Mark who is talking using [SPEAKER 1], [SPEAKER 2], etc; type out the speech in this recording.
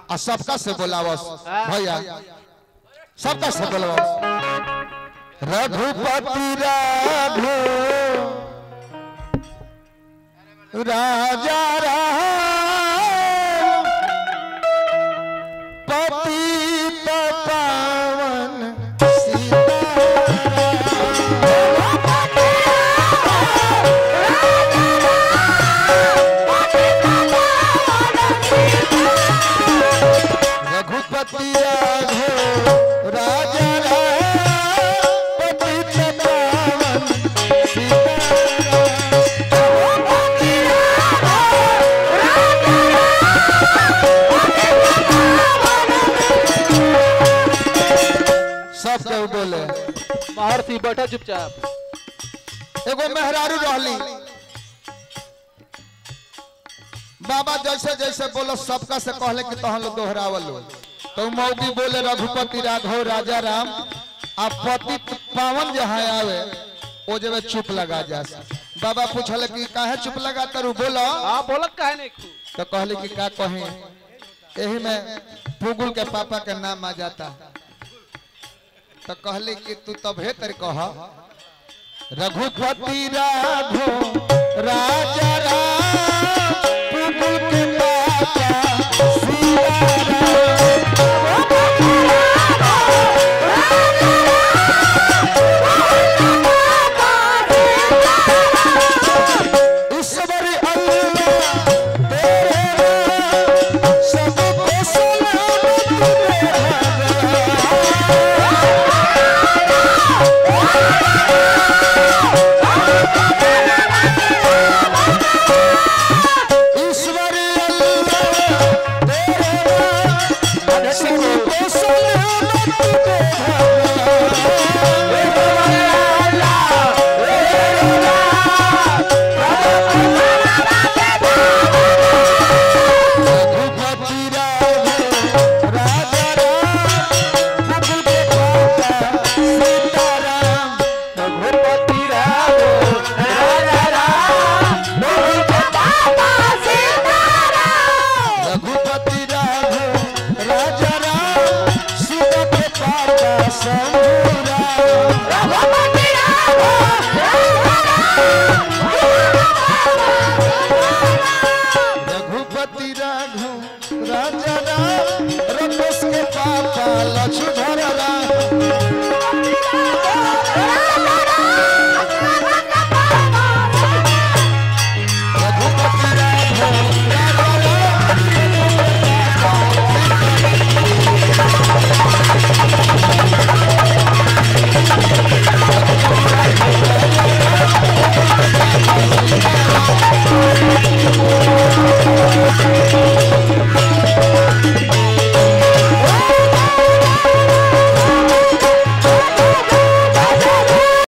[SPEAKER 1] आ सबका से बोलावस भैया सबका से बोलावस रघुपति राघो राजा राम पतित पावन रघुपति राघो राजा राम पतित पावन सब केहू बोले
[SPEAKER 2] महर्षि बैठा चुपचाप
[SPEAKER 1] एगो मेहरारू रहली बाबा जैसे जैसे बोलो सबका से कहले कि तहन लोग दोहरावल लो। तो मौगी बोले रघुपति राघव राजा राम आ पति पावन जहाँ आवे ओ जब चुप लगा जा बाबा पूछले कि काहे चुप लगा तरु बोलो
[SPEAKER 2] हाँ बोलत काहे नहीं खू
[SPEAKER 1] तो कहले कि का कहे यही में पुगुल के पापा के नाम आ जाता तो कहले कि तू तबे तर कह रघुपति राघो राजा राम पुगुल के पापा सीता राम। ईश्वर अल्लाह तेरे नाम सबको सलामत ईश्वर अल्लाह तेरे नाम सबको सलामत रघुपति राघव राजा राम प्रभु के पापा सीताराम रघुपति राघव राजा राम प्रभु के पापा सीताराम रघुपति राघव राजा राम सीता के पापा शंभु राम रघुपति राघव राजा राम रमेश के पापा लक्ष्मण